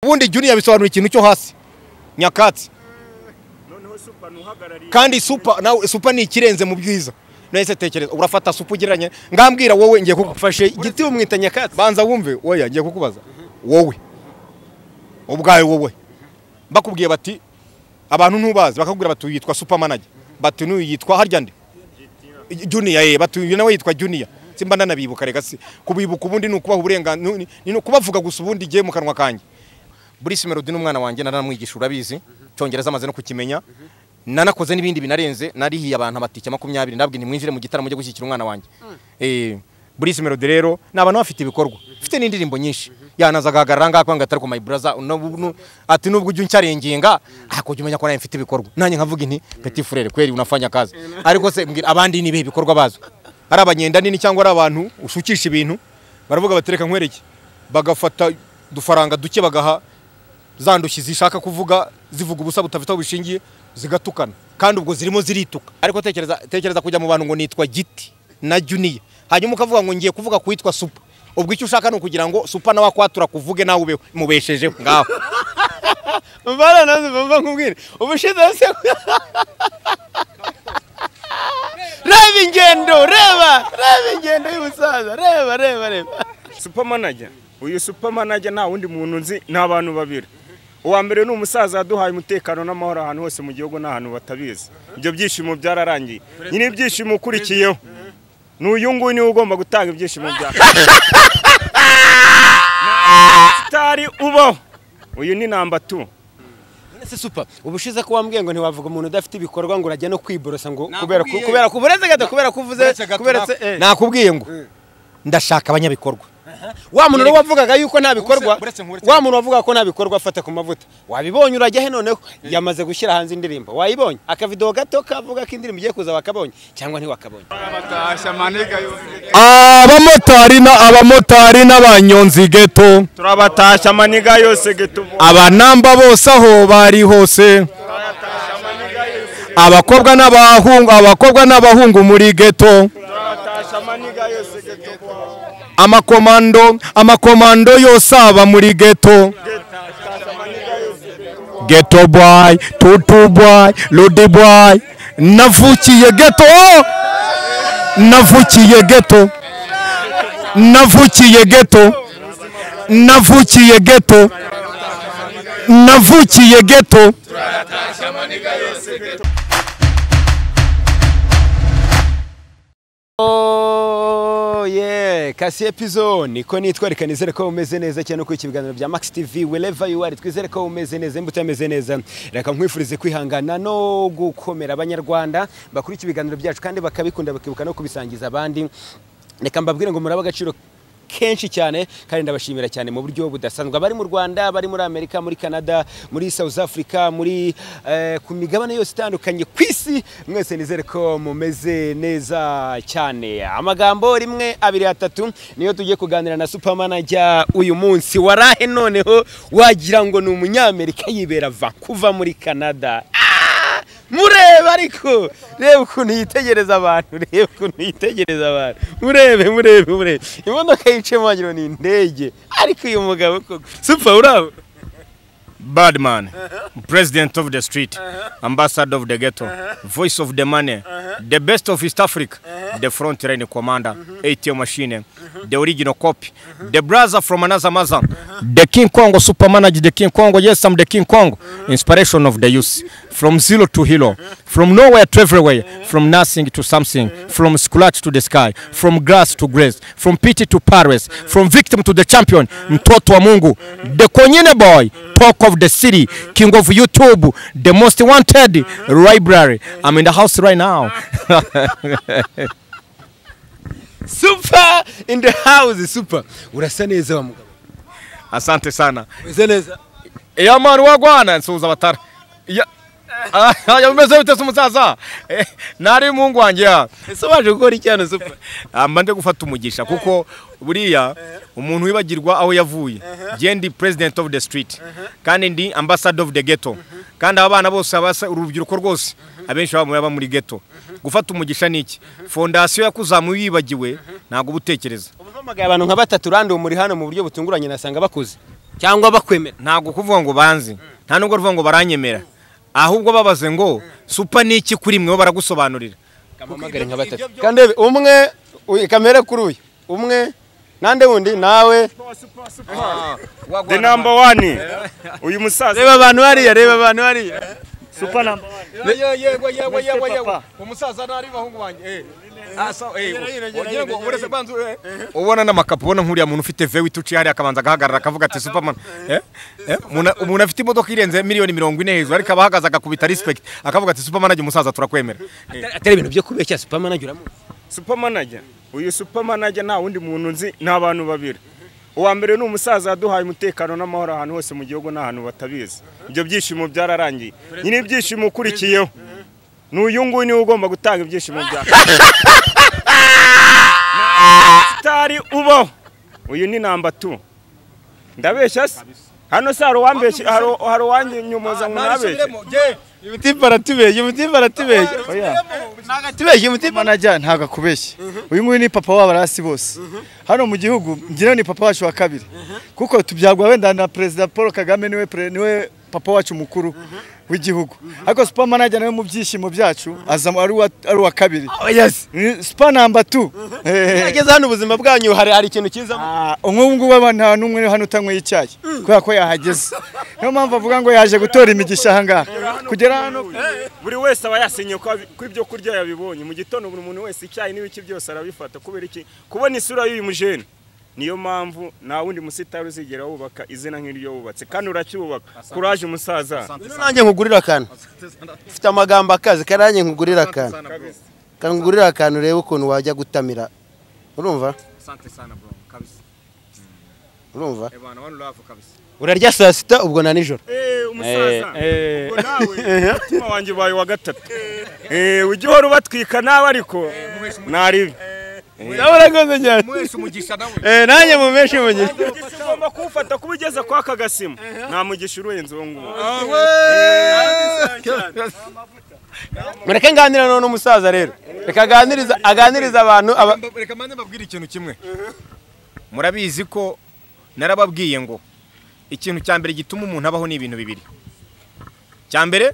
ubundi juniya bisobanura ikintu cyo hasi nyakatsi kandi supa nawe supa ni ikirenze mu bwiza nahise tekereza urafata supa ugereranye ngambwira wowe ngiye kugufashe igiti bamwita nyakatsi banza wumve oya ngiye kukubaza wowe ubwawe wowe bakubwiye bati abantu ntubazi bakakubwira bati yitwa supamanage bati n'uyu yitwa harya ndi juniya ye bati uyu nawe yitwa juniya simba ndanabibuka reka si kubibuka ubundi ni ukubaha uburenganzira ni ukubavuga gusa ubundi igihe mu kanwa kanjye burisi melody ni umwana wanjye naramwigisha urabizi cyongereza amaze no kukimenya nanakoze n'ibindi binarenze narihiye abantu amatike makumyabiri ndabwira ntimwinjire mu gitaramo cyo gushyigikira umwana wanjye burisi melody rero ni abantu bafite ibikorwa mfite n'indirimbo nyinshi yanaza agahagarara ngaha kubanga atari ku mayiburaza ati nubwo ujya uncyarengenga hakujya umenya ko nawe mfite ibikorwa nanjye nkavuga inti peti furere kweri unafanya kazi ariko se mbwira abandi ni ibihe bikorwa bazwi ari abanyenda nini cyangwa ari abantu ushukisha ibintu baravuga batereka nkwereke bagafata udufaranga duke bagaha za ndushyi zishaka kuvuga zivuga ubusa budafite aho bishingiye zigatukana kandi ubwo zirimo zirituka ariko tekereza tekereza kujya mu bantu ngo nitwa giti na juniya hanyuma ukavuga ngo ngiye kuvuga ku witwa supa ubwo icyo ushaka ni ukugira ngo supa nawe akwatura kuvuge nawe ubeho mubeshejeho ngaho mbana nawe mva nkubwire ubushize se reba ingendo reba reba ingendo y'umusaza reba reba reba supamanajya uyu supamanajya nta wundi muntu nzi ni abantu babiri uwa mbere ni umusaza waduhaye umutekano n'amahoro ahantu hose mu gihugu n'ahantu batabizi ibyo byishimo byararangiye nyine ibyishimo ukurikiyeho ni uyu nguyu niwe ugomba gutanga ibyishimo byawe sitari ubaho uyu ni namba tu se supa ubushize ko wambwiye ngo ntiwavuga umuntu udafite ibikorwa ngo urajya no kwiborosa ngo kubera ko kubera ko buretse gato kubera ko uvuze kubera se nakubwiye ngo ndashaka abanyabikorwa wa muntu rero wavugaga yuko nta bikorwa wa muntu wavugaga ko nta bikorwa afata ku mavuta wabibonye urajya he noneho yamaze gushyira hanze indirimbo wayibonye akavido gato kavuga ko indirimbo igiye kuza wakabonye cyangwa ntiwakabonye abamotari na abamotari n'abanyonzi geto turabatashya amaniga yose getubu abanamba bose aho bari hose abakobwa n'abahungu abakobwa n'abahungu muri geto turabatashya amaniga yose getubu amakomando amakomando yose aba muri geto geto boy tutu boy ludi boy navukiye geto navukiye geto navukiye geto navukiye geto navukiye geto ye kasi epizoni ko nitwa reka nizere ko umeze neza cyane uko ibiganiro bya max tv wherever you are twizere ko umeze neza imbuto yameze neza reka nkwifurize kwihangana no gukomera abanyarwanda bakurikira ibiganiro byacu kandi bakabikunda bakibuka no kubisangiza abandi reka mbabwire ngo muraba agaciro kenshi cyane kandi ndabashimira cyane mu buryo budasanzwe abari mu Rwanda bari muri Amerika muri Canada muri South Africa muri eh, ku migabane yose itandukanye ku isi mwese nizere ko mumeze neza cyane amagambo rimwe abiri atatu niyo tugiye kuganira na supermanager uyu munsi warahe noneho wagira ngo ni umunyamerika yibera Vancouver muri Canada mureba ariko reba ukuntu yitegereza abantu reba ukuntu yitegereza abantu murebe murebe murebe imodoka yiciyemo wagira ngo ni indege ariko uyu mugabo koko supa uraba Badman, president of the street, ambassador of the ghetto, voice of the money, the best of East Africa, the front line commander, ATM machine, the original copy, the brother from another mother, the King Kongo super manager, the King Kongo, yes, I'm the King Kongo, inspiration of the youth, from zero to hero, from nowhere to everywhere, from nothing to something, from scratch to the sky, from grass to grace, from pity to Paris, from victim to the champion, mtoto wa Mungu, the Konyine boy, talk of the city, king of YouTube, the most wanted library. I'm in the house right now. super in the house super urasa neza wa mugabo Asante sana. umeze neza Eya mani wagwana nsuhuza abatara. Ya Aya umeze bite se umusaza? Eh, Nari mungu wanjye ya. ese waje gukora iki hano super Ah, mba ndi gufata umugisha kuko buriya umuntu wibagirwa aho yavuye. Je ndi president of the street kandi ndi ambassador of the ghetto. Kandi aba bana bose abasa urubyiruko rwose abenshi baba baba muri ghetto. Gufata umugisha ni iki? Fondasiyo yakuzamuye wibagiwe ntabwo uba utekereza. ubu mpamagaye abantu nka batatu uranduye muri hano mu buryo butunguranye nasanga bakuze cyangwa bakwemera ntabwo kuvuga ngo banzi nta nubwo ruvuga ngo baranyemera ahubwo babaze ngo supa ni iki kuri mwe bo baragusobanurira kamamagare nka batatu kandebe umwe uyu- kamere kuri uyu umwe nande wundi nawe the number one uyu musaza reba abantu hariya reba abantu hariya super number one yego yego yego Mr. yego yego Papa. umusaza nari bahungu banje eh Ah, so, eh, uragera ngo urese banzu eh ubona n'amakapu ubona nk'uriya muntu ufite vewe ituci hari akabanza agahagarara akavuga ati superman eh eh umuntu- umuntu afite imodoka irenze miliyoni mirongo ine hejuru ariko abahagaze agakubita respect akavuga ati superman ajya umusaza turakwemera atari ibintu byo kubeshya supermanager uramuzi super manager uyu super manager nta wundi muntu nzi ni abantu babiri uwa mbere ni umusaza waduhaye umutekano n'amahoro ahantu hose mu gihugu n'ahantu batabizi ibyo byishimo byararangiye nyine ibyishimo ukurikiyeho ni uyu nguyu niwe ugomba gutanga ibyishimo byawe sitari ubaho uyu ni namba tu ndabeshya se hano se hari uwambeshya hari- hari uwanyomoza ngo nabeshye umutima aratubeshya umutima aratubeshya ntagatubeshya umutima najya ntabwo akubeshya uyu nguyu ni papa w'abarasi bose hano mu gihugu ngira ni papa wacu wa kabiri kuko tubyagwa wenda na perezida paul kagame niwe pre- niwe papa wacu mukuru w'igihugu ariko super manager nawe mu byishimo byacu aza ari uwa- ari uwa kabiri Ni super number two Eh. ageze hano ubuzima bwanyu hari hari ikintu kiza Ah, nk'ubu ngubu aba nta n'umwe hano utanyweye icyayi kubera ko yahageze niyo mpamvu avuga ngo yaje gutora imigisha aha ngaha kugera hano buri wese aba yasinye ko abi- ko ibyo kurya yabibonye mu gitondo buri muntu wese icyayi n'ibiki byose arabifata kubera iki kubona isura y'uyu mujene niyo mpamvu nta wundi musitari uzigera wubaka izina nk'iryo wubatse kandi uracyubaka kuraje umusaza Asante. nanjye nkugurira akantu mfite amagambo akazi karanjye nkugurira akantu kangurira akantu urebe ukuntu wajya gutamira urumva urumva urarya saa sita ubwo na nijoro Eh, umusaza ubwo nawe umutima wanjye ubaye wa gatatu Eh, ujya uhora ubatwika nawe ariko naribi urakoze cyane Eh, nanjye mu menshi mu gihe umugisha ugomba kuwufata kuba ugeze kwa aka gasima nta mugisha urenze uwo nguwo mureke nganira none n'umusaza rero reka aganiriza aganiriza abantu aba reka mande babwire ikintu kimwe murabizi ko narababwiye ngo ikintu cya mbere gituma umuntu abaho ni ibintu bibiri cya mbere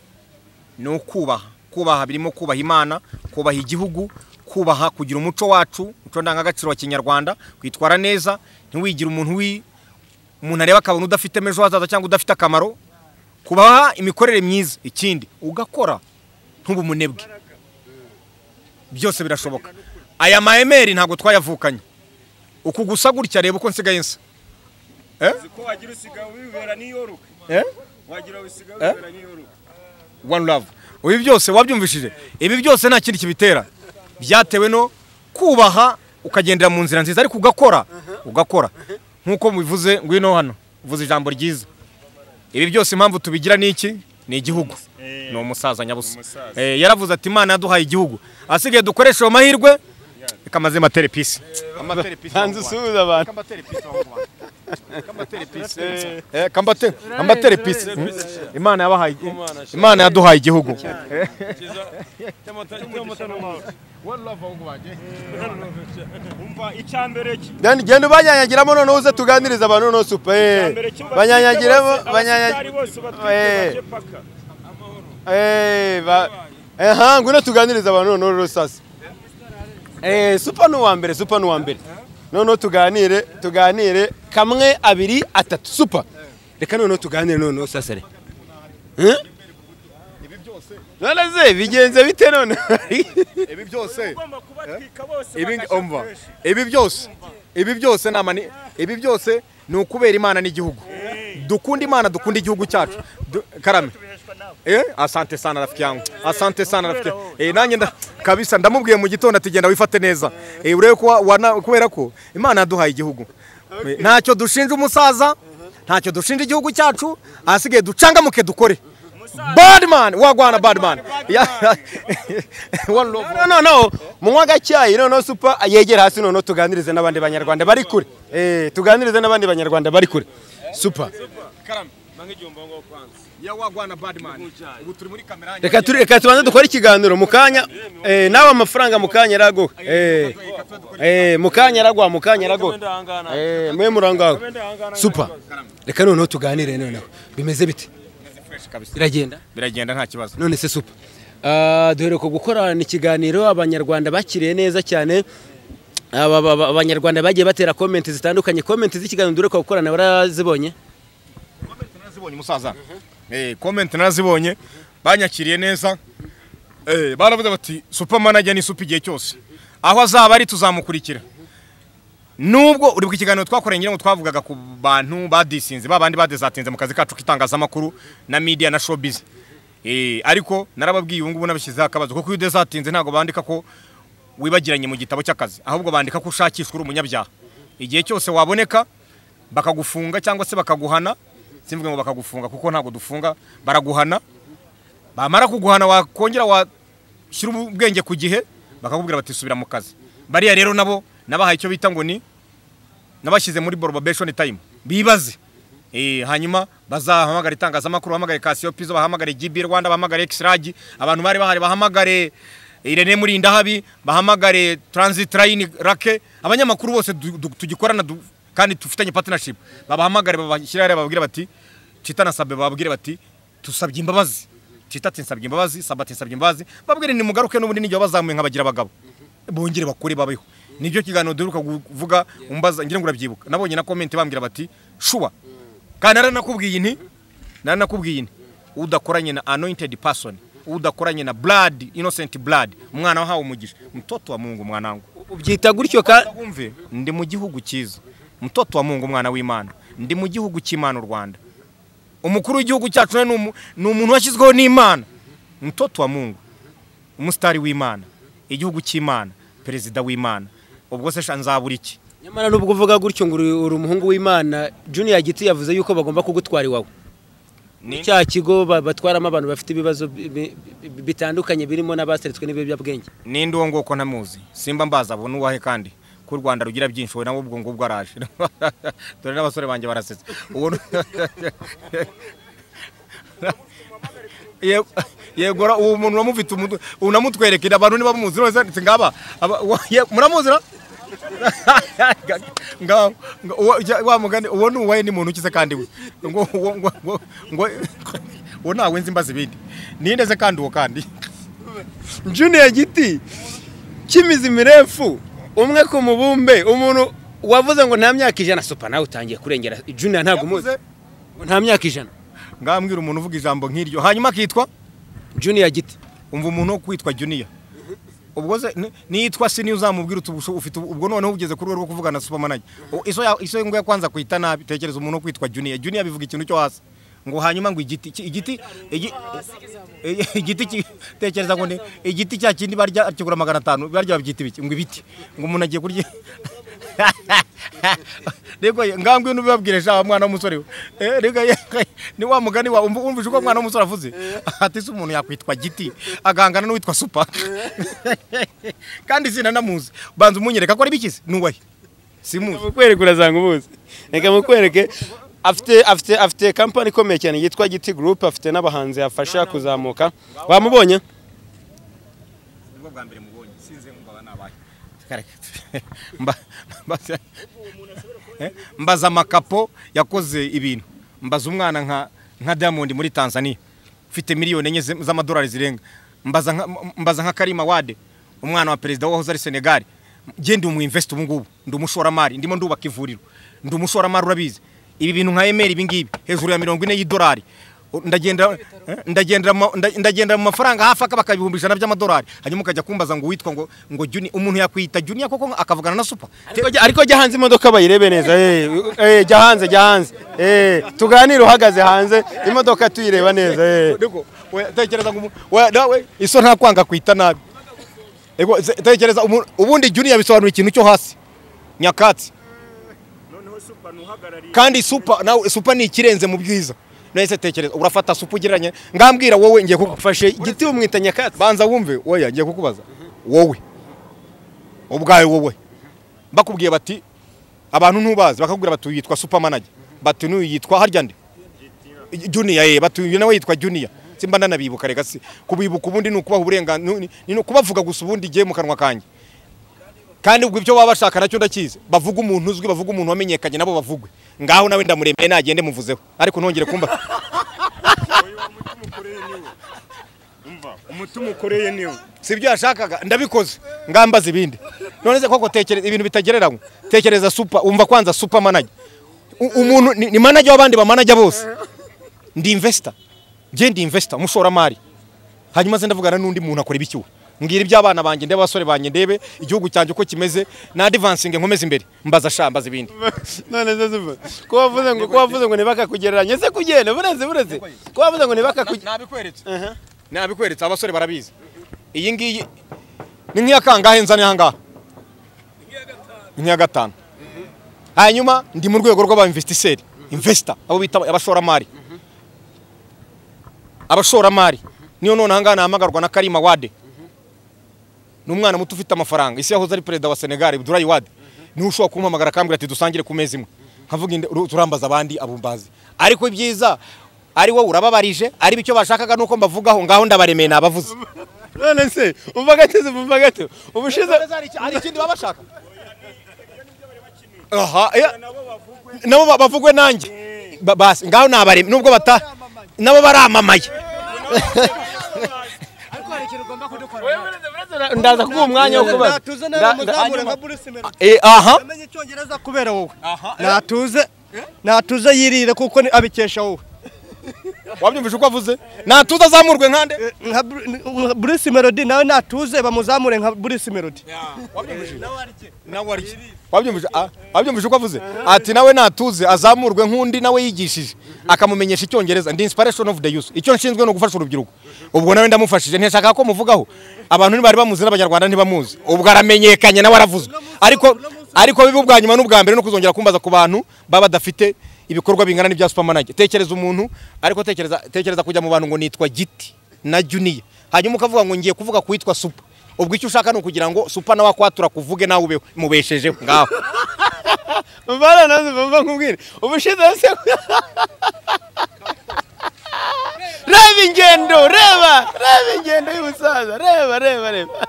ni ukubaha kubaha birimo kubaha imana kubaha igihugu kubaha kugira umuco wacu umuco ndangagaciro wa kinyarwanda kwitwara neza ntiwigire umuntu wi umuntu areba akabona udafite ejo hazaza cyangwa udafite akamaro kubaha imikorere myiza ikindi ugakora ntube umunebwe byose birashoboka aya mahemeri ntabwo twayavukanye uku gusa gutya reba uko nsigaye nsa ko wagira usigaye wibera niyoroka wagira usigaye Eh? wibera niyoroka one love ibi byose wabyumvishije ibi byose nta kindi kibitera byatewe no kubaha ukagendera mu nzira nziza ariko ugakora ugakora nk'uko mubivuze ngwino hano uvuze ijambo ryiza ibi byose impamvu tubigira ni iki ni igihugu ni umusaza nyabusa Eh, yaravuze ati imana yaduhaye igihugu asigaye dukoresha ayo mahirwe reka maze matere pisi hanze usuhuza abantu eh kambate ambatere pisi imana yabahaye imana yaduhaye igihugu umva icya mbere ki Genda- genda ubanyanyagiramo noneho uze tuganirize abantu noneho supa eh banyanyagiremo banyanyagiremo Eh. Eh, ba- Eha, ngwino tuganirize abantu noneho rero sasa. Eh, supa ni uwa mbere, supa ni uwa mbere. Noneho tuganire, tuganire kamwe, abiri, atatu, supa. Reka noneho tuganire noneho sasa re. Eh? None se bigenze bite none? ibi byose ibi ngi- umva ibingiumva ibi byose ibi byose nama ni ibi byose ni ukubera imana n'igihugu dukunda imana dukunda igihugu cyacu Du- karame eh asante sana rafiki yangu asante sana rafiki eh nanjye nda- kabisa ndamubwiye mu gitondo ati genda wifate neza eh urebe ko wa- wana- kubera ko imana yaduhaye igihugu ntacyo dushinja umusaza ntacyo dushinja igihugu cyacu ahasigaye ducangamuke dukore badman wagwana badman Yeah. one love No no no, munywa gacyayi noneho supa yegera hasi noneho tuganirize n'abandi banyarwanda bari kure. Eh, tuganirize n'abandi banyarwanda bari kure. Supa. reka turi reka tubanze dukore ikiganiro mu kanya eh, nawe amafaranga mu kanya araguha eh eh mu kanya araguha mu kanya araguha eh mwe murangaho super reka noneho tuganire noneho bimeze bite biragenda biragenda nta kibazo none se super Ah, duheruka gukorana ikiganiro abanyarwanda bakiriye neza cyane Aba- aba- aba- abanyarwanda bagiye batera komenti zitandukanye komenti z'ikiganiro duheruka gukorana barazibonye narazibonye umusaza Eh, comment narazibonye banyakiriye neza Eh, baravuze bati super manager ni super igihe cyose aho azaba ari tuzamukurikira nubwo uri ku kiganiro twakoranye ngira ngo twavugaga ku bantu badisinze ba bandi badezatinze mu kazi kacu k'itangazamakuru na media na showbiz Eh, ariko narababwiye ubu ngubu nabashyizeho akabazo kuko iyo udezatinze ntabwo bandika ko wibagiranye mu gitabo cy'akazi ahubwo bandika ko ushakishwa uri umunyabyaha igihe cyose waboneka bakagufunga cyangwa se bakaguhana simvuge ngo bakagufunga kuko ntabwo dufunga baraguhana bamara kuguhana wakongera washyira ubwenge ku gihe bakakubwira bati subira mu kazi bariya rero nabo nabahaye icyo bita ngo ni nabashyize muri borobabeshoni tayimu bibaze Eh, hanyuma bazahamagara itangazamakuru bahamagare kasiyopi zo bahamagare gibi rwanda bahamagare ekisiragi abantu bari bahari bahamagare irene murindahabi bahamagare transit line rake abanyamakuru bose du- du- tugikorana du- kandi dufitanye partnership babahamagare babashyire hariya bababwire bati cita na sabe bababwire bati tusabye imbabazi cita ati nsabye imbabazi sabe ati nsabye imbabazi babwire nimugaruke n'ubundi n'igihe bazamuye nkabagira abagabo bongere bakore babeho nibyo kiganiro duheruka kuvuga umbaza ngira ngo urabyibuka nabonye na komenti bambwira bati shuwa kandi naranakubwiye inti naranakubwiye inti udakoranye na anointed person udakoranye na blood innocent blood umwana wahawe umugisha mtoto wa mungu mwana wangu ubyita gutyo ka wumve ndi mu gihugu cyiza mtoto wa mungu umwana w'imana ndi mu gihugu cy'imana u rwanda umukuru w'igihugu cyacu nawe ni umu- ni umuntu washyizweho n'imana mtoto wa mungu umusitari w'imana igihugu cy'imana perezida w'imana ubwo se sha nzabura iki nyamara nubwo uvuga gutyo ngo uri uri umuhungu w'imana junior giti yavuze yuko bagomba kugutwara iwawe Ni- cya kigo ba- batwaramo abantu bafite ibibazo bi- bi- bi- bitandukanye birimo n'abaseretswe n'ibiyobyabwenge ninde uwo nguwo ko ntamuzi simba mbaza abo n'uwahe kandi ko u rwanda rugira byinshi wowe nawe ubwo ngubwo araje dore n'abasore banjye barasetsa uwo ni- Ye- yego ra- uwo muntu uramufite umutwe unamutwerekera abantu niba muzi none se ngaba aba- uwo- ye- muramuzi ra ngaba ngo- uwo- ya- wa mugani uwo ni uwahe ni muntu ukize kandi we ngo ngo- ngo ngo- ngo uwo ntawe nzi mbaza ibindi ninde se kandi uwo kandi junior giti cy'imizi mirefu umwe ku mubumbe umuntu wavuze ngo nta myaka ijana supa nawe utangiye kurengera junior ntabwo umuzi Yavuze- ngo nta myaka ijana ngambwira umuntu uvuga ijambo nk'iryo hanyuma akitwa junior giti umva umuntu wo kwitwa juniya ubwo se ni- niyitwa si niyo uzamubwira uti ubusho- ufite ubwo noneho ugeze ku rwego rwo kuvugana na supermanager O- iso ya- iso ngo yakwanza kwita nabi tekereza umuntu wo kwitwa juniya juniya bivuga ikintu cyo hasi ngo hanyuma ngo igiti ki- igiti igi- igi- igiti ki- tekereza ngo ni igiti cya kindi barya kigura magana atanu barya babyita ibiki ngo ibiti ngo umuntu agiye kurya rego ye, ngambwe n'ubibabwire sha mwana w'umusore we. Eh, rego ye, ni wa mugani wa umva- umvise uko mwana w'umusore avuze ati se umuntu yakwitwa giti agahangana n'uwitwa supa kandi izina namuzi banza umunyereka ko ari bikize n'uwahe simuzi mukwereke urazanga ubuzi reka mukwereke afite afite afite kampani ikomeye cyane yitwa giti gurupe afite n'abahanzi yafasha kuzamuka bamubonye nibwo bwa mbere mubonye sinzi ngo aba nabaye Kare- Mba- mbaza- Eh, mbaza amakapo yakoze ibintu mbaza umwana nka nka diamond muri tanzania ufite miliyoni enye z- z'amadolari zirenga mbaza nka- m- mbaza nka karima wade umwana wa perezida wahoze ari senegal nge ndi umuinvesiti ubu ngubu ndi umushoramari ndimo ndubaka ivuriro ndi umushoramari urabizi ibi bintu nka emeri ibi ngibi hejuru ya mirongo ine y'idolari ndagenda ndagendera mu- nda- ndagendera mu mafaranga hafi akabaka ibihumbi ijana by'amadolari hanyuma ukajya kumbaza ngo witwa ngo ngo juni umuntu yakwita juniya koko akavugana na supa Ariko jya- ariko jya hanze imodoka bayirebe neza eh, eh, jya hanze jya hanze eh, tuganire uhagaze hanze imodoka tuyireba neza eh. Ndiko, we- tekereza ngo umu- we- nawe iso nta kwanga kwita nabi Ego, ze- tekereza umu- ubundi juniya bisobanura ikintu cyo hasi nyakatsi kandi supa nawe supa ni ikirenze mu byiza nahise tekereza urafata supa ugereranye ngambwira wowe ngiye kuku ufashe giti umwita nyakatsi banza wumve oya ngiye kukubaza wowe ubwawe wowe bakubwiye bati abantu ntubazi bakakubwira bati uyu yitwa supermanager bati n'uyu yitwa harya nde juniya ye batuye nawe yitwa juniya simba ndanabibuka reka si kubibuka ubundi ni ukubaha uburenganzira ni- ni ukubavuga gusa ubundi igiye mu kanwa kanjye kandi ubwo ibyo baba bashaka nacyo ndakizi bavuga umuntu uzwi bavuga umuntu wamenyekanye nabo bavugwe ngaho nawe ndamuremeye nagende muvuzeho ariko ntongere kumba umutima ukoreye niwe si ibyo yashakaga ndabikoze ngambaza ibindi none se koko tekereza ibintu bitagereranywa tekereza super umva kwanza super manager U- umuntu ni, ni manager w'abandi bamanajya bose ndi investor njye ndi investor umushoramari hanyuma ze ndavugana n'undi muntu akora ibikiwe mbwira iby'abana banjye ndebe abasore banjye ndebe igihugu cyanjye uko kimeze na advancing nkomeze imbere mbaza sha mbaza ibindi none se simba ko wavuze ngo ko wavuze ngo ntibakakugereranye se kugenda bureze bureze ko wavuze ngo ntibakakugereranye nabikweretse nabikweretse abasore barabizi iyi ngiyi ni nk'iya kangahe nzane ahangaha nk'iya gatanu hanyuma ndi mu rwego rw'abainvestiseri investor abo bita abashoramari abashoramari niyo none ahangaha nahamagarwa na karima wade ni umwana muto ufite amafaranga isi yahoze ari perezida wa senegali abdulayi wade niwe ushobora kumpamagara akambwira ati dusangire ku meza imwe nkavuga inde- uru- turambaza abandi abo mbazi ariko ibyiza ari wowe urababarije ari icyo bashakaga nuko mbavugaho ngaho ndabaremeye nabavuze none se umva gake simba umva gake ubushize hari ikindi baba bashaka aha ya- nabo ba- bavugwe nanjye Ba- basi ngaho nabaremeye nubwo bata nabo baramamaye ndaza kuguha umwanya wo kubaza Natuze Nda- nawe nda- muzamure hanyuma- nka Bruce Melody. Eh, aha Yamenye icyongereza kubera wowe. Natuze natuze yirire kuko ni- abikesha wowe. wabyumvise uko avuze natuza azamurwe nkande Nka Bru- nka Bruce Melody nawe natuze bamuzamure nka Bruce Melody. wabyumvise ah, wabyumvise uko avuze ati nawe natuze azamurwe nk'undi nawe yigishije akamumenyesha icyongereza ndi inspiration of the youth icyo nshinzwe ni ugufasha urubyiruko ubwo nawe ndamufashije ntiyashakaga ko muvugaho abantu ntibari bamuzi n'abanyarwanda ntibamuzi ubwo aramenyekanye nawe aravuzwe ariko ariko biba ubwa nyuma n'ubwa mbere no kuzongera kumbaza ku bantu baba badafite ibikorwa bingana n'ibya supermanager tekereza umuntu ariko tekereza tekereza kujya mu bantu ngo nitwa giti na juniya hanyuma ukavuga ngo ngiye kuvuga kuwitwa super ubwo icyo ushaka ni ukugira ngo super nawe akwatura kuvuge nawe ubeho mubeshejeho ngaho Mbana nazo bumva nkubwire ubushize se Reba ingendo reba reba ingendo y'umusaza reba reba reba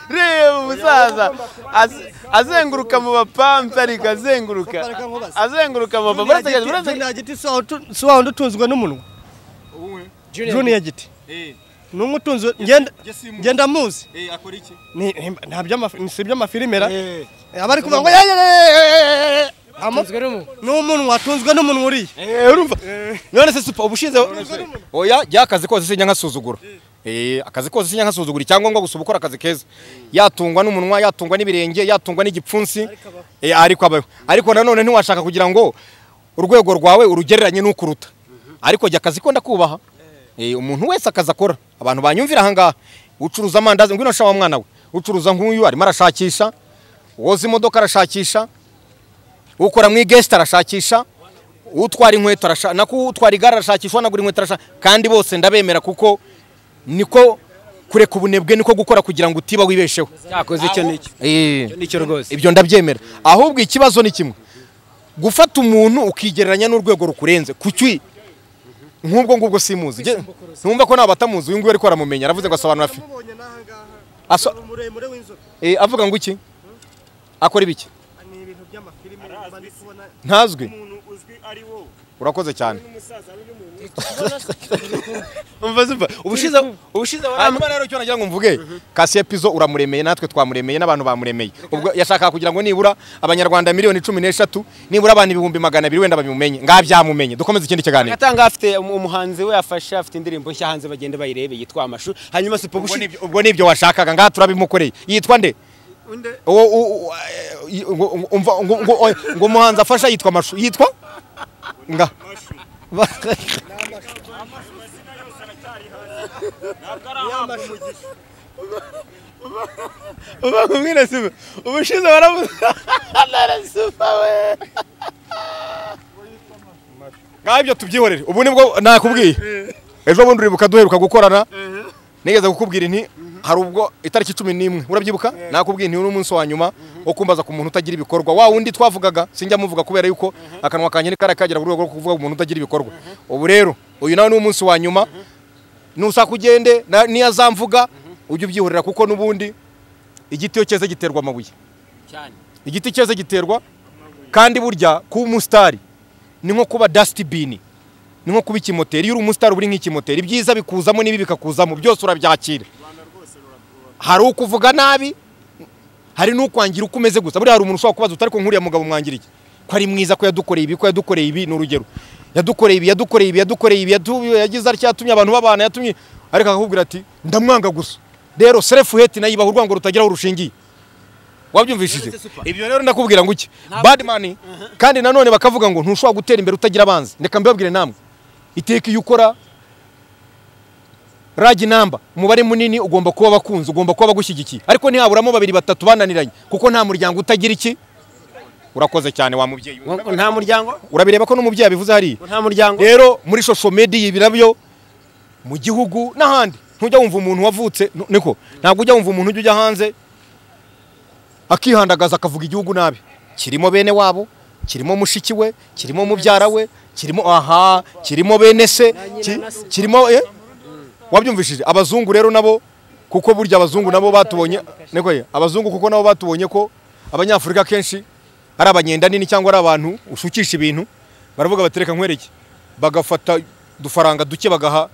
reba umusaza az- azenguruka mu bapampi ariko azenguruka azenguruka mu bapampi buretse gati buretse Junior Giti si wawe utu- si wawe undi utunzwe n'umunwa. Junior Giti. Ni umwe utunzwe ngenda ngenda muzi. Ni ni- nta by'amafi- ni- si iby'amafilimera. Aba ari kuvuga ngo "Ye, ye, ye, ye, ye." Amo- Ni umunwa atunzwe n'umunwa uriye. Eh, urumva none se super ubushize oya jya akazi kose sinya nkasuzugura Eh, akazi kose sinya nkasuzugura icyangombwa gusa uba ukora akazi keza yatungwa n'umunwa yatungwa n'ibirenge yatungwa n'igipfunsi Eh, ariko abaho ariko nanone ntiwashaka kugira ngo urwego rwawe urugereranye n'ukuruta ariko jya akazi ko ndakubaha Eh, umuntu wese akazi akora abantu banyumvira ahangaha ucuruza amandazi ngwino shawa mwana we ucuruza nk'uyu arimo arashakisha woza imodoka arashakisha ukora mu igesita arashakisha utwara inkweto arashaka nako utwara igare arashakisha wanagura inkweto arashaka kandi bose ndabemera kuko niko kureka ubunebwe niko gukora kugira ngo utiba wibesheho cyakoze icyo n'icyo Icyo n'icyo rwose ibyo ndabyemera ahubwo ikibazo ni kimwe gufata umuntu ukigereranya n'urwego rukurenze kuki nk'ubwo ngubwo simuzi Nge- ntumva ko nawe batamuzi uyu nguyu ariko aramumenya aravuze ngo asobanura fi Namubonye n'ahangaha. Aso- Ni muremure w'inzobe. Eh, avuga ngo iki akora ibiki Ni ibintu by'amafilime mba ndi kubona ntazwi umuntu uzwi ari wowe urakoze cyane umva simba ubushize ubushize hanyuma rero icyo nagira ngo mvuge kasi epizo uramuremeye natwe twamuremeye n'abantu bamuremeye ubwo yashakaga kugira ngo nibura abanyarwanda miliyoni cumi n'eshatu nibura abantu ibihumbi magana abiri wenda babimumenye ngaho byamumenye dukomeze ikindi kiganiro agatanga afite um- umuhanzi we yafashe afite indirimbo nshya hanze bagenda bayirebe yitwa amashu hanyuma sipo Ubwo bushize nibyo- ubwo nibyo washakaga ngaha turabimukoreye yitwa nde Uwo- uwo- uwo- eh, ngo- ngo- umva, ngo- ngo- oya, ngo umuhanzi afasha yitwa amashu yitwa nga uba nkubwire simba ubushize waravuze none simba we ngaho ibyo tubyihorere ubu nibwo nakubwiye ejo bundi uribuka duheruka gukorana nigeze kukubwira inti hari ubwo itariki cumi n'imwe urabyibuka nakubwiye inti n'umunsi wa nyuma wo kumbaza ku muntu utagira ibikorwa wa wundi twavugaga sinjya muvuga kubera yuko akanwa kanjye ni kariya kagera ku rwego rwo kuvuga ku muntu utagira ibikorwa ubu rero uyu nawe ni umunsi wa nyuma nusaka ugende na- n'iyo azamvuga ujye ubyihorera kuko n'ubundi igiti iyo cyeze giterwa amabuye igiti cyeze giterwa kandi burya kuba umusitari ni nko kuba dasitibini ni nko kuba ikimoteri iyo uri umusitari uba uri nk'ikimoteri ibyiza bikuzamo n'ibi bikakuzamo byose urabyakira hari ukuvuga nabi hari n'ukwangira uko umeze gusa buriya hari umuntu ushobora kubaza utari ko nk'uriya mugabo mwangiriye ko ari mwiza ko yadukoreye ibi ko yadukoreye ibi ni urugero yadukoreye ibi yadukoreye ibi yadukoreye ibi yatu- yagize atya yatumye abantu babana yatumye ariko akakubwira ati ndamwanga gusa rero serefu heti nayo ibaha urwango rutagira aho rushingiye wabyumvishije ibyo rero ndakubwira ngo iki badimani kandi nanone bakavuga ngo ntushobora gutera imbere utagira abanzi reka mbibabwire namwe iteka iyo ukora ragi namba umubare munini ugomba kuba abakunzi ugomba kuba abagushyigikiye ariko ntihaburamo babiri batatu bananiranye kuko nta muryango utagira iki urakoze cyane wa mubyeyi we. Ngo nta muryango urabireba ko n'umubyeyi abivuze hariya ngo nta muryango rero muri social media ibi nabyo mu gihugu n'ahandi ntujya wumva umuntu wavutse nu- niko ntabwo ujya wumva umuntu ujya ujya hanze akihandagaza akavuga igihugu nabi kirimo bene wabo kirimo mushiki we kirimo mubyara we kirimo aha kirimo bene se ki- kirimo eh? wabyumvishije abazungu rero nabo kuko burya abazungu nabo batubonye niko ye abazungu kuko nabo batubonye ko abanyafurika kenshi ari abanyenda nini cyangwa ari abantu ushukisha ibintu baravuga batereka nkwereke bagafata udufaranga duke bagaha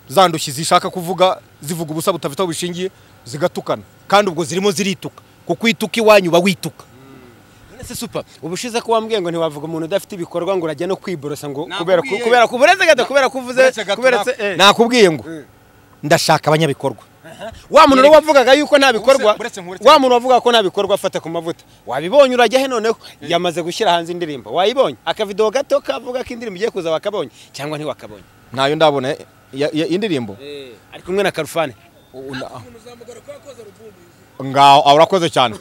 za ndushyi zishaka kuvuga zivuga ubusa budafite aho bishingiye zigatukana kandi ubwo zirimo zirituka kuko ituka iwanyu uba wituka Ese supa ubushize ko wambwiye ngo ntiwavuga umuntu udafite ibikorwa ngo urajya no kwiborosa ngo kubera ku kubera ku bureze gato kubera ko uvuze kubera se eh. nakubwiye ngo ndashaka abanyabikorwa wa muntu rero wavugaga yuko nta bikorwa Buretse- buretse- wa muntu wavugaga ko nta bikorwa afata ku mavuta wabibonye urajya he noneho yamaze gushyira hanze indirimbo wayibonye akavidewo gato kavuga ko indirimbo igiye kuza wakabonye cyangwa ntiwakabonye ntayo ndabona eh, ya- ya- indirimbo ari kumwe na karufani ngaho ah, urakoze cyane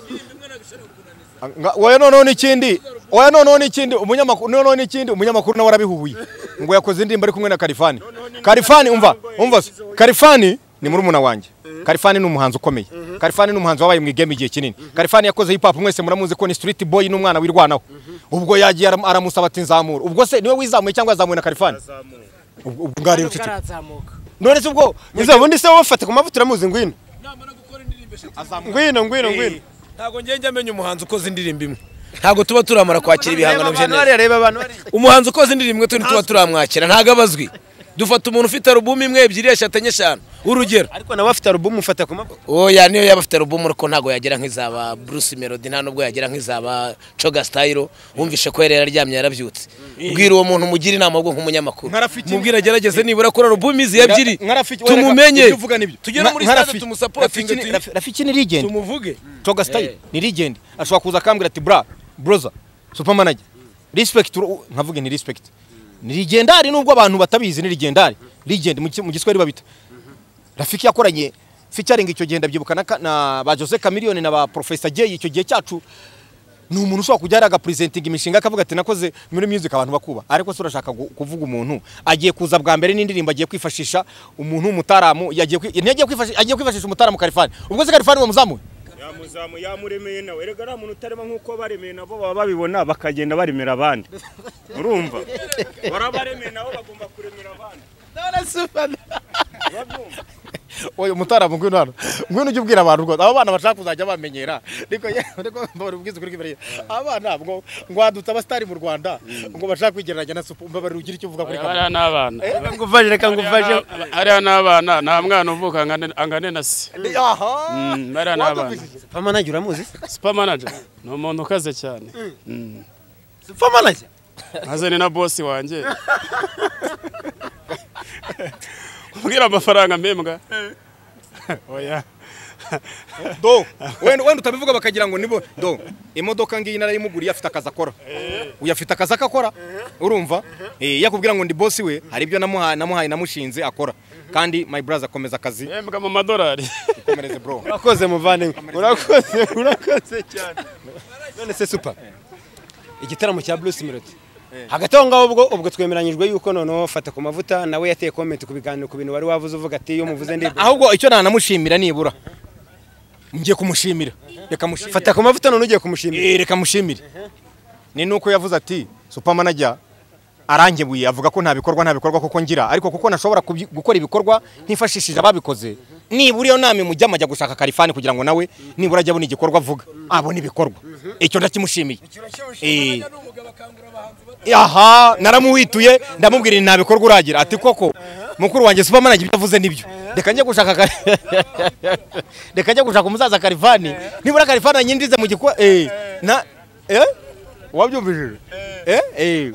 Nga- oya noneho n'ikindi oya noneho n'ikindi umunyamakuru noneho n'ikindi umunyamakuru nawe arabihuhuye ngo yakoze indirimbo ari kumwe na karifani karifani umva umva se karifani ni murumuna wanjye karifani ni umuhanzi ukomeye karifani ni umuhanzi wabaye mu igame igihe kinini karifani yakoze hip hop mwese muramuzi ko ni street boy n'umwana wirwanaho ubwo yagiye aram- aramusaba ati nzamura ubwo se niwe wizamuye cyangwa yazamuwe na karifani ubwo ubwo ngaho rero ceceka. none se ubwo izo bundi se wowe ufata ku mavuta uramuzi ngwino ngwino ngwino ngwino ntabwo ngenge amenya umuhanzi ukoze indirimbo imwe ntabwo tuba turamara kwakira ibihangano bye neza bariya reba abantu bariya. umuhanzi ukoze indirimbo imwe tuba turamwakira ntabwo abazwi dufata umuntu ufite alubumu imwe ebyiri eshatu enye eshanu urugero ariko nawe afite alubumu ufata ku mavuta oya niyo yaba afite alubumu ariko ntabwo yagera nk'izaba bruce melody nta nubwo yagera nk'izaba coga style wumvishe ko yari yararyamye yarabyutse bwira uwo muntu umugire inama ubwo nk'umunyamakuru mubwira agerageze nibura akora alubumu izi ebyigiri Nka- nka Rafiki- we, reka, tumumenye ibyo uvuga nibyo. tugere Nka- muri nka stade Rafiki- tumusapotinge Rafiki ni- Raf- Rafiki ni legend tumuvuge toga style ni legend ashobora kuza akambwira ati bra broza supermanager respect uru- nkavuge ni respect ni legendary nubwo abantu batabizi ni legendary legend mu ki- mu giswahili babita Rafiki yakoranye featuring icyo gihe ndabyibuka na, ka- na ba Jose Chameleone na ba Professor Jay icyo gihe cyacu ni umuntu ushobora kujya agapresentinga imishinga akavuga ati nakoze muri music abantu bakuba ariko se urashaka gu- kuvuga umuntu agiye kuza bwa mbere n'indirimbo agiye kwifashisha umuntu w'umutaramu yagiye kwi- ntiyagiye kwifashisha agiye kwifashisha umutaramu Kalifani ubwo se Kalifani wamuzamuye yamuzamu yamuremeye nawe erega ari umuntu utarema nk'uko baremeye nabo baba babibona bakagenda baremera abandi urumva barabaremeye nabo bagomba kuremera abandi oya umutaramu ngwino hano ngwino ujye ubwira abantu rwose aba bana bashaka kuzajya bamenyera ariko ariko mbabara ubwiza kuri kibere aba bana ngo ngo hadutse abasitari mu rwanda ngo bashaka kwigereranya na supu mbabarira ugira icyo uvuga kuri kamera hariya n'abana reka ngufashe reka ngufashe hariya n'abana nta mwana uvuka angane- angane na se aha Mm, hariya n'abana pamanage uramuzi super manager ni umuntu ukaze cyane Mm. pamanage azanye na bosi wanjye umbwira amafaranga mpembwa oya do wenda wenda utabivuga bakagira ngo nibo do imodoka ngiyi narayimuguriye afite akazi akora uyu afite akazi akakora urumva Eh, yakubwira ngo ndi bosi we hari ibyo namuhaye namuhaye namushinze akora kandi my brother akomeza akazi mpembwa mu madolari komereze bro urakoze muvandimwe urakoze urakoze cyane none se supa igitaramo cya bruce melody hagati aho ngaho ubwo ubwo twemeranyijwe yuko noneho fata ku mavuta nawe yateye komenti ku biganiro ku bintu wari wavuze uvuga ati iyo muvuze ndirimbo ahubwo icyo nanamushimira nibura ngiye kumushimira reka mushimire fata ku mavuta none ugiye kumushimira Eh, reka mushimire ni nuko yavuze ati supermanager arangebuye avuga ko nta bikorwa nta bikorwa koko ngira ariko kuko nashobora kubyi- gukora ibikorwa ntifashishije ababikoze nibura iyo nama imujya amajya gushaka karifani kugira ngo nawe nibura ajye abona igikorwa avuga abona ibikorwa icyo ndakimushimiye Eh. aha naramuhituye ndamubwira nta bikorwa uragira ati koko mukuru wanjye superman ibyo avuze nibyo reka njye gushaka ka- reka njye gushaka umusaza karivani nibura karivani anyinjize mu gikwa eh na eh wabyumvishije eh eh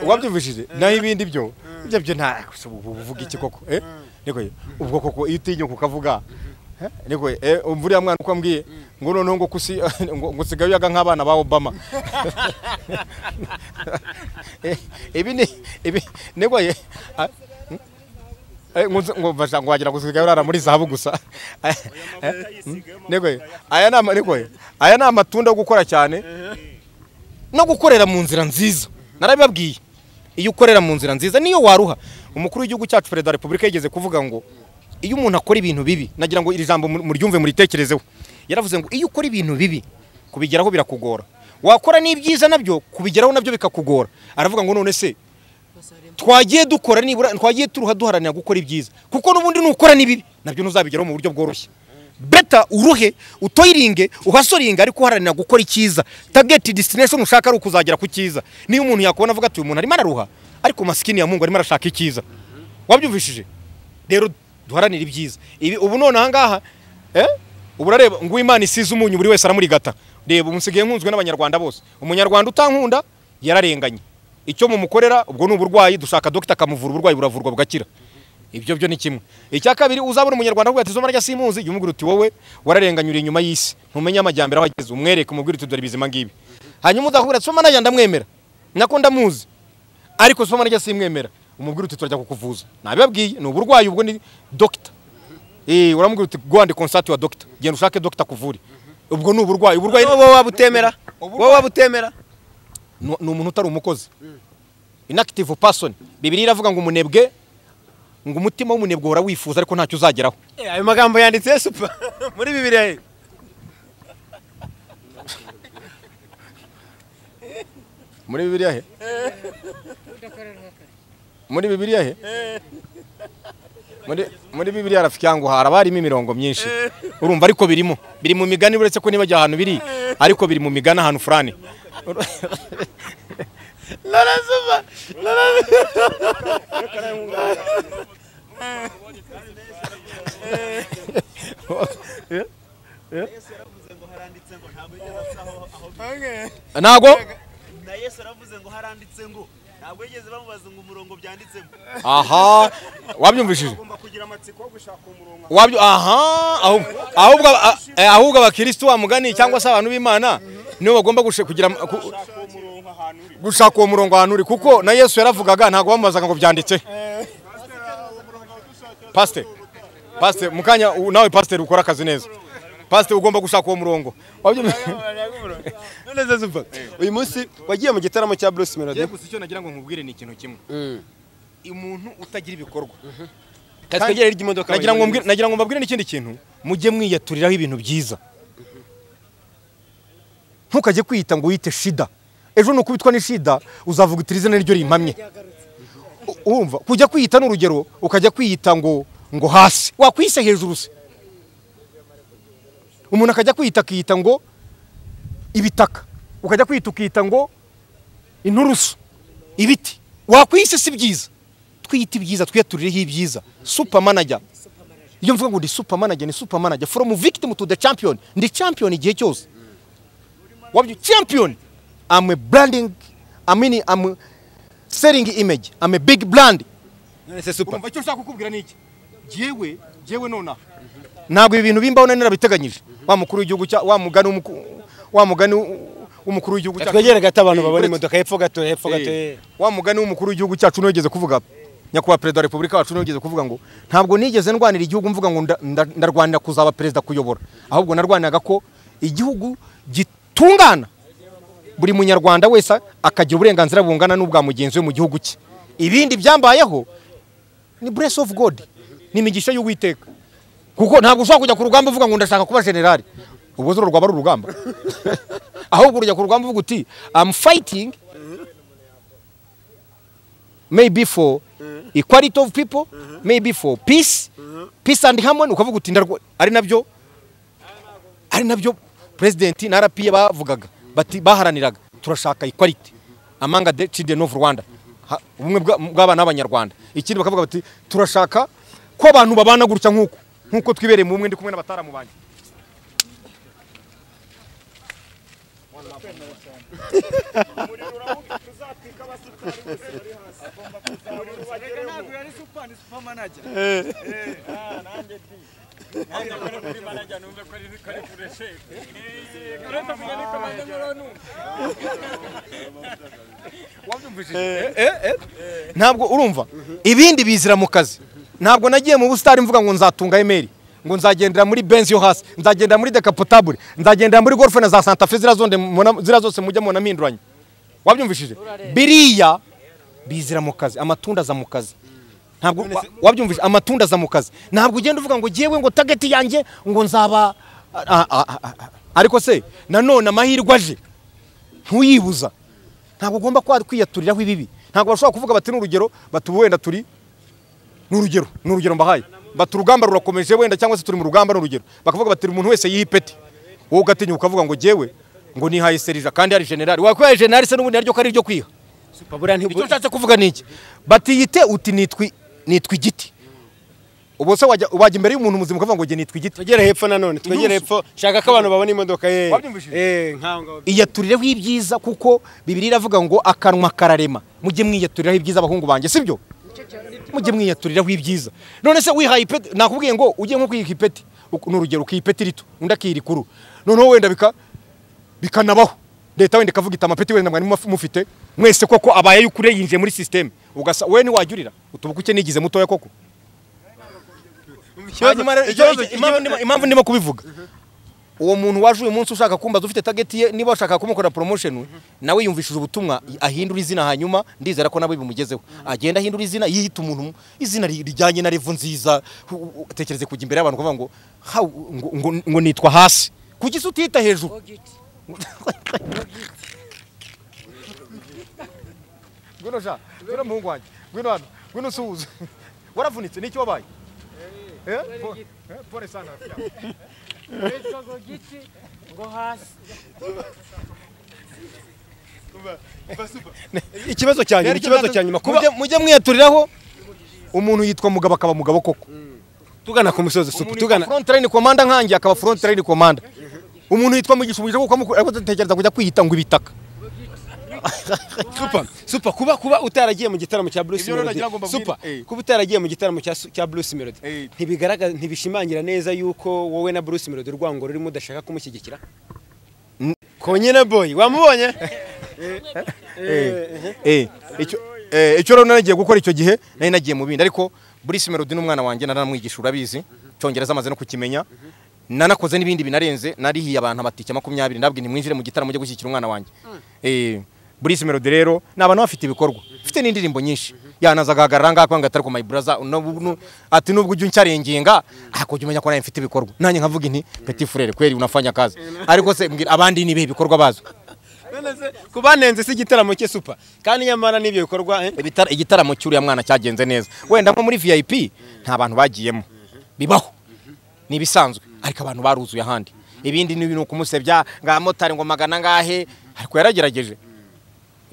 wabyumvishije naho ibindi byo ibyo byo nta uvuga iki koko eh niko ubwo koko iyo utinyuka ukavuga eh, niko eh umva uriya mwana uko ambwiye ngo noneho ngo kusi ngo ngo usigaye uyaga nk'abana ba Obama Eh, ibi ni ibi niko ye ah, hmm? Eh, ngo nzi- ngo basha ngo wagira gusigaye urara muri zahabu gusa Eh, hmm? niko ye aya ni ama- niko ye aya ni amatunda yo gukora cyane no gukorera mu nzira nziza narabibabwiye iyo ukorera mu nzira nziza niyo waruha umukuru w'igihugu cyacu perezida wa repubulika yigeze kuvuga ngo iyo umuntu akora ibintu bibi nagira ngo iri jambo mu- muryumve muritekerezeho yaravuze ngo iyo ukora ibintu bibi kubigeraho birakugora wakora n'ibyiza nabyo kubigeraho nabyo bikakugora aravuga ngo none se twagiye dukora nibura twagiye turuha duharanira gukora ibyiza kuko n'ubundi nukora n'ibibi nabyo ntuzabigeraho mu buryo bworoshye beta uruhe utoyiringe uhasoringe ariko uharanira gukora icyiza tageti disitinesheni ushaka ari ukuzagera ku cyiza niyo umuntu yakubona avuga ati uyu muntu arimo araruha ariko masikini ya mungu arimo arashaka icyiza wabyumvishije rero duharanire ibyiza ibi ubu none ahangaha eh? ubu urareba ngo imana isize umunyu buri wese aramurigata reba umusigaye nkunzwe n'abanyarwanda bose umunyarwanda utankunda yararenganye icyo mumukorera ubwo ni uburwayi dushaka dogita akamuvura uburwayi buravurwa bugakira ibyo byo ni kimwe icya kabiri uzabona umunyarwanda avuga ati izo marya simuzi jya umubwira uti wowe wararenganye uri inyuma y'isi ntumenye amajyambere aho ageze umwereke umubwire uti dore ibizima ngibi hanyuma uzakubwira ati soma najya ndamwemera nako ndamuzi ariko soma najya simwemera umubwire uti turajya kukuvuza nabibabwiye ni uburwayi ubwo ni dogita Eh, uramubwira uti go and consult your doctor genda ushake doctor akuvure ubwo ni uburwayi uburwayi wowe waba utemera wowe waba utemera ni ni umuntu utari umukozi inactive person bibiri iravuga ngo umunebwe ngo umutima w'umunebwe uhora wifuza ariko ntacyo uzageraho Eh, ayo magambo yanditse supa muri bibiliya ye. muri bibiliya he muri bibiliya he muri muri bibiliya rafiki yangu hari abarimo imirongo myinshi urumva ariko birimo biri mu migani uretse ko nibajya ahantu biri ariko biri mu migani ahantu furani Nora supa nora ntago na yesu aravuze ngo haranditse ngo ntabwo yigeze bamubaza ngo umurongo byanditsemo aha wabyumvishije ugomba kugira amatsiko yo gushaka umurongo wabyo aha ahubwo ahubwo aba- eh, ahubwo abakristo bamugani cyangwa se abantu b'imana nibo bagomba gushe- kugira ku- ushaka uwo murongo ahantu uri gushaka uwo murongo ahantu uri kuko na yesu yaravugaga ntabwo bamubazaga ngo byanditse pasite pasite mukanya nawe pasiteri ukora akazi neza pasiteri ugomba gushaka uwo murongo Wabyo- noneze zuba uyu munsi wagiye mu gitaramo cya Bruce Melody gusa icyo nagira ngo nkubwire ni ikintu kimwe umuntu utagira ibikorwa katwegere ry'imodoka nagira ngo mbwire- nagira ngo mbabwire n'ikindi kintu mujye mwiyaturiraho ibintu byiza ntukajye kwiyita ngo wiyite shida ejo nukubitwa n'ishida uzavuga uti izina niryo rimpamye U- urumva kujya kwiyita ni urugero ukajya kwiyita ngo ngo hasi wakwise hejuru se umuntu akajya kwiyita akiyita ngo ibitaka ukajya kwiyita ukiyita ngo inturusu ibiti wakwise si byiza twiyita ibyiza twiyaturireho ibyiza supermanager iyo mvuga ngo ndi supermanager ni supermanager from victim to the champion ndi champion igihe cyose wabyo champion I'm a branding I mean I'm selling image I'm a big brand nonese super urumva icyo nshaka kukubwira ni iki jyewe jyewe nonaha ntabwo ibi bintu bimbaho nari narabiteganyije wa mukuru w'igihugu cya wa mugani w'umuku- wa mugani w'umukuru w'igihugu cyacu twegere gato abantu babona uretse- imodoka hepfo gato hepfo gato Eh, wa mugani w'umukuru w'igihugu cyacu niwe wigeze kuvuga nyakubahwa perezida wa repubulika wacu niwe wigeze kuvuga ngo ntabwo nigeze ndwanira igihugu mvuga ngo nda- nda- ndarwanira kuzaba perezida kuyobora ahubwo narwaniraga ko igihugu gitungana buri munyarwanda wese akagira uburenganzira bungana n'ubwa mugenzi we mu gihugu cye ibindi byambayeho ni buresi ofu godi ni imigisha y'uwiteka kuko ntabwo ushobora kujya ku rugamba uvuga ngo ndashaka kuba generali ubwo zuru rwaba ari urugamba ahubwo urujya ku rugamba uvuga uti amu fayitingi maybe for equality of people maybe for peace peace and harmony ukavuga uti ndarwa ari nabyo ari nabyo president na RP bavugaga bati baharaniraga turashaka equality among the children of Rwanda Ha- ubumwe bwa- bw'abana b'abanyarwanda ikindi bakavuga bati turashaka ko abantu babana gutya nk'uko nk'uko twibereye mu bumwe ndi kumwe n'abataramu banjye ntabwo urumva ibindi bizira mu kazi ntabwo nagiye mu busitani mvuga ngo nzatunga emeri ngo nzagendera muri benzi yo hasi nzagendera muri dekapotabule nzagendera muri golfe na za santafe zira zonde mubona- zira zose mujya mubona mpinduranya wabyumvishije biriya bizira mu kazi amatunda aza mu kazi ntabwo wa- wabyumvise amatunda aza mu kazi ntabwo ugenda uvuga ngo jyewe ngo tageti yanjye ngo nzaba ah, ah, ah, ah, ah. ariko se nanone amahirwe aje ntuyibuza ntabwo ugomba kwa- kwiyaturiraho ibibi ntabwo bashobora kuvuga bati n'urugero bati ubu wenda turi ni urugero ni urugero mbahaye bati urugamba rurakomeje wenda cyangwa se turi mu rugamba ni urugero bakavuga bati umuntu wese yiha ipeti wowe ugatinya ukavuga ngo jyewe ngo nihaye serija kandi hari generali wakwihaye generali se n'ubundi naryo ko ari iryo kwiha icyo nshatse kuvuga ni iki batiyite uti nitwi nitwa igiti ubu se wajya wajya imbere y'umuntu muzima ukavuga ngo jye nitwa igiti twegere hepfo nanone twegere Inusu. hepfo shaka ko abantu babona imodoka ye Wabyumvishije? eh nkaho ngaho iyaturireho ibyiza kuko bibiri iravuga ngo akanwa kararema mujye mwiyaturiraho ibyiza abahungu banjye sibyo mujye mwiyaturiraho ibyiza none se wihaye ipeti nakubwiye ngo ujye nko kwiha ipeti uku- ni urugero ukiha ipeti rito undi akiha irikuru noneho wenda bika bikanabaho leta wenda ikavuga iti amapeti wenda mwari muf- mufite mwese koko abaye y'ukuri yinjiye muri sisiteme ugasa we ntiwajyurira utubuka uke nigize mutoya koko Hanyuma rero, ikibazo- icyo- impamvu ndimo- impamvu ndimo kubivuga uwo muntu waje uyu munsi ushaka kumbaza ufite tageti ye niba washaka kumukorera promotion we, nawe yumvishije ubutumwa ahindura izina hanyuma ndizera ko nawe bimugezeho agenda ahindura izina yiyita umuntu mu- izina ri- rijyanye na revu nziza u- u- utekereze kujya imbere y'abantu ukavuga ngo "Ha, ngo- ngo- ngo nitwa hasi kuki se utiyita hejuru ngwino sha ngwino muhungu wanjye ngwino hano ngwino usuhuze waravunitse n'icyo wabaye Eh? Po- eh, pole sana rafiki yangu. ikibazo cyanyuma ikibazo cyanyuma kuba Mujye- mujye mwiyaturiraho umuntu yitwa mugabo akaba mugabo koko tugana ku musozi supu tugana tugana front line commander nkanjye akaba front line commander umuntu yitwa mugisha umugisha kuko amuku- ariko dutekereza kujya kwiyita ngo ibitaka supa supa kuba kuba utaragiye mu gitaramo cya Bruce Ibyo rero Melody nagira ngo mbabwire. supa Eh. kuba utaragiye mu gitaramo cya cya Bruce Melody ntibigaragaza ntibishimangira neza yuko wowe na Bruce Melody urwango rurimo udashaka kumushyigikira konyine boy wamubonye Eh, icyo eh, icyo rero naragiye gukora icyo gihe nari nagiye mu bindi ariko Bruce Melody n'umwana wanjye naramwigisha urabizi cyongereza amaze no kukimenya nanakoze n'ibindi binarenze narihiye abantu amatike makumyabiri ndabwira nimwinjire mu gitaramo mujye gushyigikira umwana wanjye Eh, Bruce Melody rero ni abantu bafite ibikorwa mfite n'indirimbo nyinshi yanaza agahagarara ngaha kwanga atari ku my brother n'ubu- n'u- ati nubwo ujya uncarengenga ariko ujya umenya ko nawe mfite ibikorwa nanjye nkavuga inti petit frere kweli unafanya kazi ariko se mbwira abandi ni ibihe bikorwa bazo kubanenze si igitaramo cye supa kandi nyamara n'ibyo bikorwa eh? Ibitara- igitaramo cy'uriya mwana cyagenze neza wenda nko muri vip nta bantu bagiyemo bibaho ni ibisanzwe ariko abantu baruzuye ahandi ibindi ni ibintu kumusebya ngo abamotari ngo magana ngahe ariko yaragerageje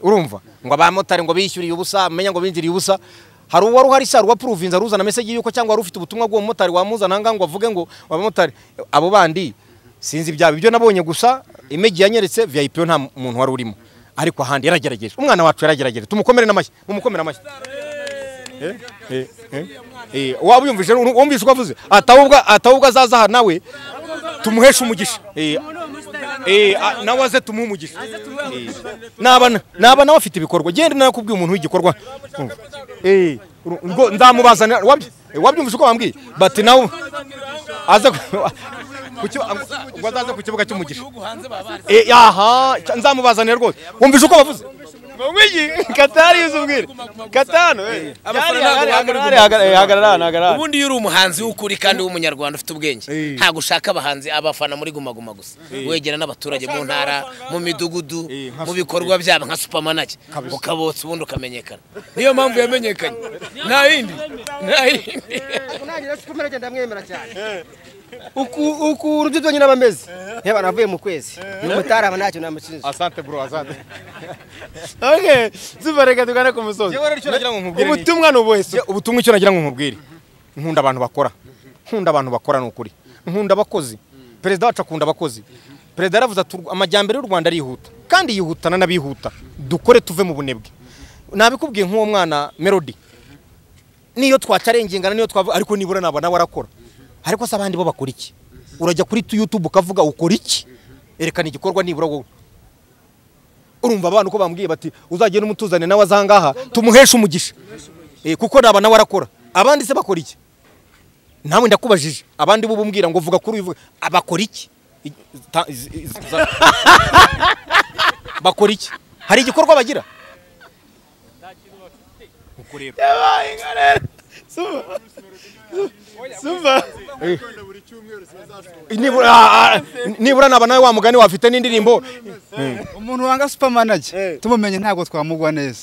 urumva ngo abamotari ngo bishyuriye ubusa amenya ngo binjiriye ubusa hari uwari uhari se hari uwapuruvinze aruzana meseji yuko cyangwa wari ufite ubutumwa bw'uwo mumotari wamuzana ahangaha ngo avuge ngo abamotari abo bandi sinzi ibyaba ibyo nabonye gusa imegi yanyeretse vip yo nta muntu wari urimo ariko ahandi yaragerageje umwana wacu yaragerageje tumukomere n'amashyi mumukomere amashyi Eh, eh, eh, eh, waba uyumvise wumvise uko avuze atawubwa atawubwa azaza aha nawe tumuheshe umugisha Eh, eh, ah, nawe aze tumuhe umugisha Eh, n'aba n'aba nawe afite ibikorwa genda nakubwiye umuntu w'igikorwa Umva. Eh, uru- ngo ndamubazanira wabyo- eh, wabyumvise uko bambwiye bati nawe aze ku- ku kibu- ngo azaze ku kibuga cy'umugisha Eh, aha nzamubazanira rwose wumvise uko bavuze Mumwigi Katari uzubwire. Katano. Hagarara hagarara. ubundi iyo uri umuhanzi w'ukuri kandi w'umunyarwanda ufite ubwenge ntabwo ushaka abahanzi abafana muri guma guma gusa wegera n'abaturage mu ntara mu midugudu mu bikorwa byabo nka supamanake ukabotsa ubundi ukamenyekana niyo mpamvu yamenyekanye nta yindi nta yindi unangira si kumera agenda amwemera cyane uku uku rujya byonyine aba ameze yaba navuye mu kwezi umutari aba ntacyo namushinja asante bro asante Okay, super reka tugane ku musozi. ubutumwa ni ubuhese ubutumwa icyo nagira ngo nkubwire nkunda abantu bakora nkunda abantu bakora ni ukuri nkunda abakozi perezida wacu akunda abakozi perezida yaravuze ati "Urw- amajyambere y'u rwanda arihuta kandi yihutana n'abihuta dukore tuve mu bunebwe nabikubwiye nk'uwo mwana melody niyo twacarengengana niyo twavuga ariko nibura nabo nawe arakora ariko se abandi bo bakora iki urajya kuri youtube ukavuga ukora iki erekana igikorwa nibura wowe urumva abantu ko bambwiye bati uzagenda umutuzane nawe azangaha tumuheshe umugisha Eh, kuko naba nawe arakora abandi se bakora iki nawe ndakubajije abandi bo bumbwira ngo vuga kuri uyu vuga abakora iki I- ta- iz- iz- za- bakora iki hari igikorwa bagira Yabaye inka rero. Super. Super. nibura ah, ah, nibura naba nawe wa mugani wafite n'indirimbo umuntu wanga supermanager tumumenye ntabwo twamugwa neza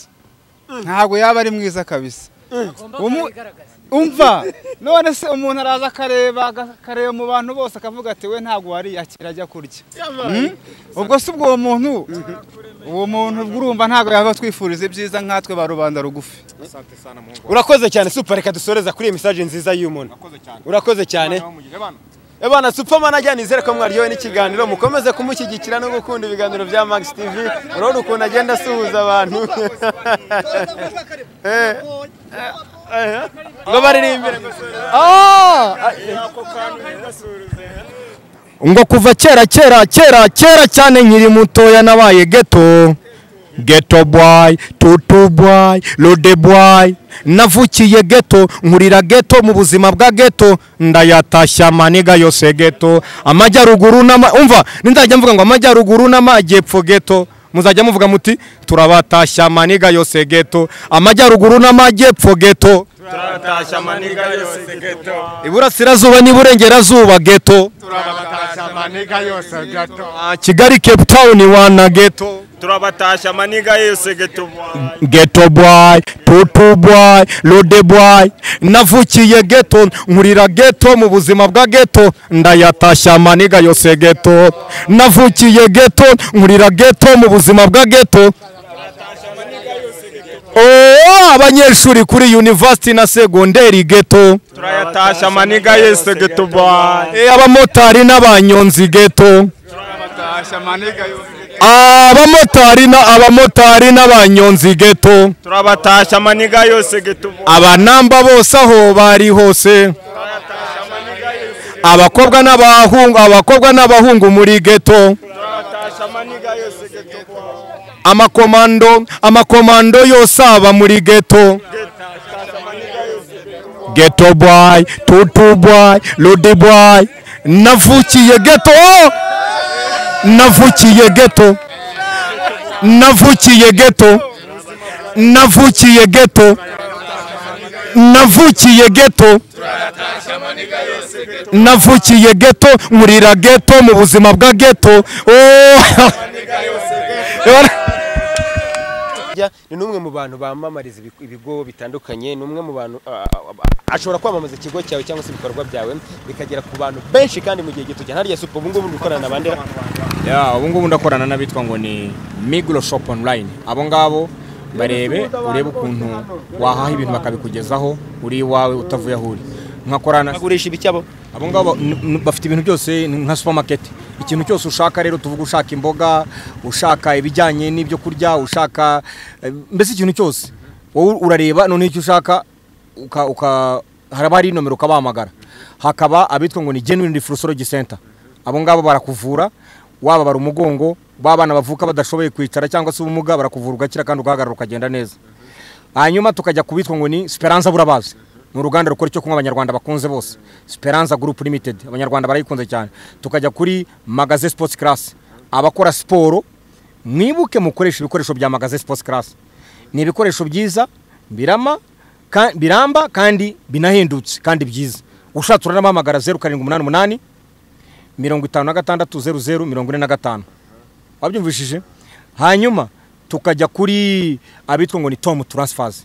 ntabwo yaba ari mwiza kabisa Umu- umva none se umuntu araza akareba akareba mu bantu bose akavuga ati we ntabwo wariyakira ajya kurya Hmm? ubwo si ubwo uwo muntu uwo muntu ubwo urumva ntabwo yaba twifuriza ibyiza nkatwe ba rubanda rugufi urakoze cyane super reka dusoreza kuri iyi message nziza y'umuntu urakoze cyane Ebana Supermanager nizere ko mwaryowe n'ikiganiro mukomeze kumushyigikira no gukunda ibiganiro bya Max TV urabona ukuntu agenda asuhuza abantu Eh. Eh. ngo baririmbire ngo ngo kuva kera kera kera kera cyane nkiri mutoya nabaye geto geto boy tutu boy lode boy navukiye geto nkurira geto mu buzima bwa geto ndayatashya maniga yose geto amajyaruguru n'ama umva ninzajya mvuga ngo amajyaruguru n'amajyepfo geto muzajya muvuga muti turabatashya maniga yose geto amajyaruguru n'amajyepfo geto turabatashya maniga yose geto iburasirazuba n'iburengerazuba geto turabatashya maniga yose geto Ah, kigali cape town wana geto turabatashya maniga yose geto geto boy tutu boy lode boy navukiye geto nkurira geto mu buzima bwa geto ndayatashya maniga yose geto navukiye geto nkurira geto mu buzima bwa geto Oh, abanyeshuri kuri university na segonderi geto turabatashya maniga yose geto boy Eh, abamotari n'abanyonzi geto turabatashya maniga yose abamotari na abamotari n'abanyonzi geto turabatashya maniga yose geto boy abanamba bose aho bari hose abakobwa n'abahungu abakobwa n'abahungu muri geto amakomando amakomando yose aba muri geto geto boy tutu boy ludi boy navukiye geto navukiye geto navukiye geto navukiye geto navukiye geto navukiye geto nkurira geto mu buzima bwa geto oh. Burya ni n'umwe mu bantu bamamariza ibigo- ibigo bitandukanye ni umwe mu bantu ah, ah, ah, ashobora kwamamaza ikigo cyawe cyangwa se ibikorwa byawe bikagera ku bantu benshi kandi mu gihe gito cyane harya supa ubungubu uri gukorana na bandera ya ubu ngubu ndakorana n'abitwa ngo ni migro shop online abo ngabo barebe urebe ukuntu wahaha ibintu bakabikugezaho uri iwawe utavuye aho uri nkakorana bagurisha ibiki abo abo ngabo n- n- bafite ibintu byose ni nka supermarket ikintu cyose ushaka rero tuvuga ushaka imboga ushaka ibijyanye n'ibyo kurya ushaka eh, mbese ikintu cyose wowe urareba noneho icyo ushaka uka, uka, haraba hari nomero ukabahamagara hakaba abitwa ngo ni genuine reflexology center abo ngabo barakuvura waba bara umugongo babana bavuka badashoboye kwicara cyangwa se ubumuga barakuvura ugakira kandi ugahagarara ukagenda neza hanyuma tukajya kubitwa ngo ni Speranza burabazi ni uruganda rukora icyo kunywa abanyarwanda bakunze bose Speranza Group Limited abanyarwanda barayikunze cyane tukajya kuri Magaze Sports Class abakora siporo mwibuke mukoresha ibikoresho bya magaze sports class ni ibikoresho byiza birama ka- biramba kandi binahendutse kandi byiza ushatse uranabahamagara zeru karindwi umunani umunani mirongo itanu na gatandatu zeru zeru mirongo ine na gatanu wabyumvishije hanyuma tukajya kuri abitwa ngo ni tom transfers